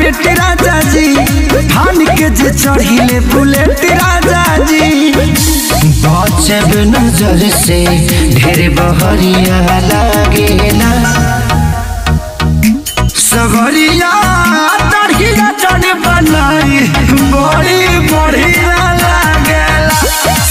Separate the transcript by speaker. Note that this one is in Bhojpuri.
Speaker 1: मार्केट राजा जी धान के जे चढ़िले बुलेट राजा जी
Speaker 2: बचब नजर से ढेर बहरिया लागेला
Speaker 1: सगरिया तड़किया चढ़ बनाई बड़ी बढ़िया लागेला